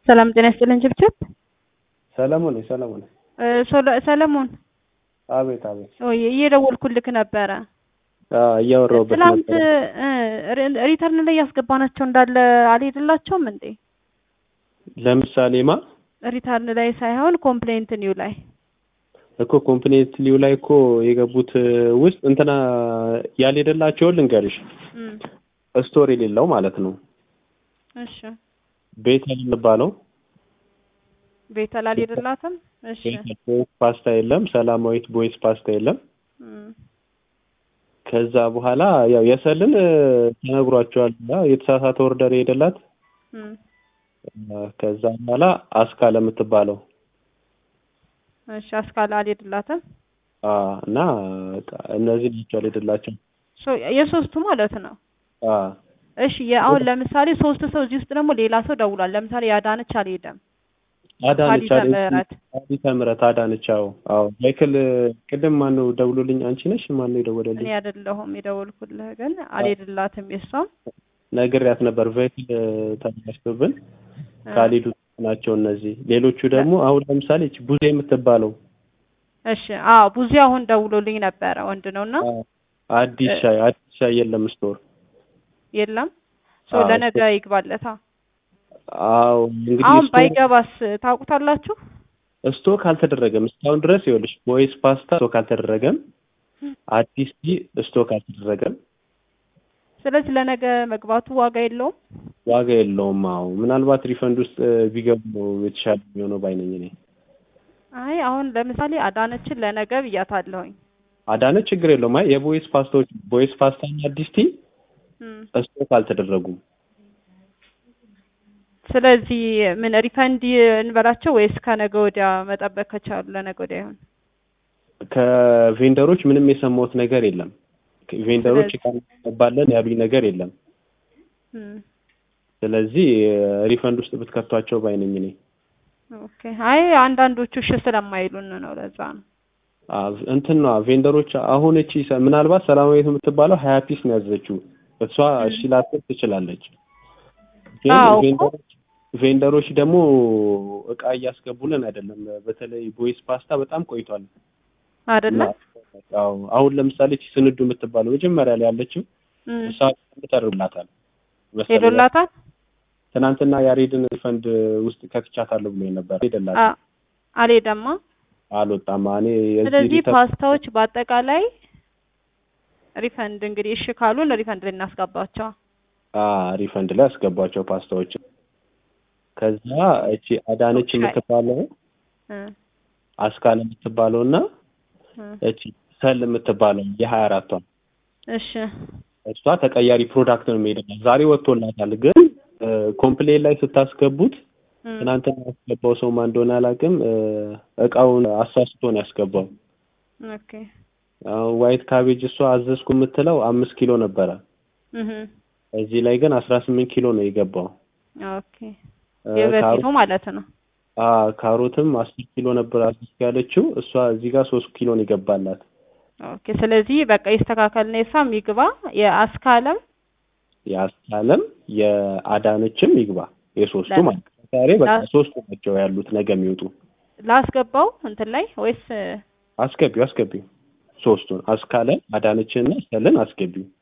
ሰላም ጤና ይስጥልን ችብችብ ሰለሞን ሰለሞን እ ሶለ- ሰለሞን አቤት አቤት ወይ እየደወልኩልክ ነበረ አዎ እያወራሁበት ትላንት ነበር እ ሪ- ሪተርን ላይ ያስገባናቸው እንዳለ አልሄድላቸውም እንዴ ለምሳሌ ማ ሪተርን ላይ ሳይሆን ኮምፕሌንት ኒው ላይ እኮ ኮምፕሌት ሊው ላይ እኮ የገቡት ውስጥ እንትና ያልሄደላቸውን ልንገርሽ እም፣ ስቶር የሌለው ማለት ነው እሺ ቤተል የሚባለው ቤተል አልሄድላትም እሺ ቤተል ቦይስ ፓስታ የለም ሰላማዊት ቦይስ ፓስታ የለም እም፣ ከዛ በኋላ ያው የሰልን እ፣ ተነግሯቸዋል እና የተሳሳተ ኦርደር የሄደላት እም፣ እ፣ ከዛ በኋላ አስካ ለምትባለው እሺ አስካላ አልሄድላትም አ፣ እና በቃ እነዚህ ናቸው ያልሄደላቸው ሶ የሶስቱ ማለት ነው አ፣ እሺ የአሁን ለምሳሌ ሶስት ሰው እዚህ ውስጥ ደግሞ ሌላ ሰው ደውሏል ለምሳሌ ያዳነች አልሄደም አዳነች ሀዲተ ምህረት ሀዲተ ምህረት አዳነች አዎ አዎ ማይክል ቅድም ማነው ደውሎልኝ አንቺ ነሽ ማነው የደወለልኝ እኔ አይደለሁም የደወልኩልህ ግን አልሄድላትም የሷም ነግሬያት ነበር ቬክል ተበላሽቶብን ካልሄዱ ናቸው እነዚህ ሌሎቹ ደግሞ አሁን ለምሳሌ እቺ ቡዜ የምትባለው እሺ አዎ ብዙ አሁን ደውሎልኝ ነበረ ወንድ ነው እና አ፣ አዲስ ሻይ አዲስ ሻይ የለም ስቶር የለም ሶ አዎ፣ ለነገ ይግባለታ አዎ እንግዲህ አሁን ስቶር ባይገባስ ታውቁታላችሁ ስቶክ አልተደረገም እስካሁን ድረስ ይኸውልሽ ቦይስ ፓስታ ስቶክ አልተደረገም አዲስ ቲ ስቶክ አልተደረገም ስለዚህ ለነገ መግባቱ ዋጋ የለውም ዋጋ የለውም አዎ ምናልባት ሪፈንድ ውስጥ እ፣ ቢገቡ ነው የተሻለ የሚሆነው ባይነኝ እኔ አይ አሁን ለምሳሌ አዳነችን ለነገ ብያታለሁኝ አዳነ ችግር የለውም አይ የቦይስ ፓስታዎች ቦይስ ፓስታ እና አዲስ ቲ እም፣ ስቶክ አልተደረጉም ስለዚህ ምን ሪፈንድ እንበላቸው ወይስ ከነገ ወዲያ መጠበቅ ከቻሉ ለነገ ወዲያ ይሆን ከቬንደሮች ምንም የሰማሁት ነገር የለም ቬንደሮች ስለዚህ- ካባለን ያሉኝ ነገር የለም እም፣ ስለዚህ ሪፈንድ ውስጥ ብትከቷቸው ባይነኝ እኔ ኦኬ አይ አንዳንዶቹ እሺ ስለማይሉን ነው ለዛ ነው አ፣ እንትን ነው ቬንደሮች አሁን እቺ ሰ- ምናልባት ሰላማዊት የምትባለው ሀያ ፒስ ነው ያዘችው እሷ እሺ ላትል ትችላለች ግን አዎ እኮ። ቬንደሮች ቬንደሮች ደግሞ እቃ እያስገቡልን አይደለም በተለይ ቦይስ ፓስታ በጣም ቆይቷል አይደለም አዎ አሁን ለምሳሌ እቺ ስንዱ የምትባለው መጀመሪያ ላይ ያለችው እም፣ እሷ ተደርላታል መሰለኝ። ሄዶላታል ትናንትና ያሬድን ሪፈንድ ውስጥ ከትቻታለሁ ብሎ ነበር ሄደላት አ- አልሄደማ አልወጣም እኔ የዚህ ስለዚህ ሪተርን- ፓስታዎች በአጠቃላይ ሪፈንድ እንግዲህ እሺ ካሉን ሪፈንድ ላይ እናስገባቸው አ ሪፈንድ ላይ አስገቧቸው ፓስታዎች ከዛ እቺ አዳነች ሻይ። የምትባለው እ፣ አስካል የምትባለው እና እ፣ እቺ ሰል የምትባለው የሀያ አራቷ እሺ እሷ ተቀያሪ ፕሮዳክት ነው የሚሄድላት ዛሬ ወጥቶላታል ግን ኮምፕሌን ላይ ስታስገቡት እ፣ ትናንትና ያስገባው ሰው ማን እንደሆነ አላውቅም እ፣ እቃውን አሳስቶ ነው ያስገባው ኦኬ አሁን ዋይት ካቤጅ እሷ አዘዝኩ የምትለው አምስት ኪሎ ነበረ እህ እዚህ ላይ ግን አስራ ስምንት ኪሎ ነው የገባው ኦኬ እ፣ የበፊቱ ካሮ- ማለት ነው አ ካሮትም አስር ኪሎ ነበር አዘዝኩ ያለችው እሷ እዚህ ጋር ሶስት ኪሎ ነው የገባላት ኦኬ ስለዚህ በቃ ይስተካከል ነው የሷም ይግባ የአስካለም የአስካለም የአዳነችም ይግባ የሶስቱ ለምን? ማለት ነው። ዛሬ በቃ ላ- ሶስቱ ናቸው ያሉት ነገ የሚወጡ ላስገባው እንትን ላይ ወይስ አስገቢው አስገቢው ሶስቱን አስካለም አዳነችንና ሰልን አስገቢው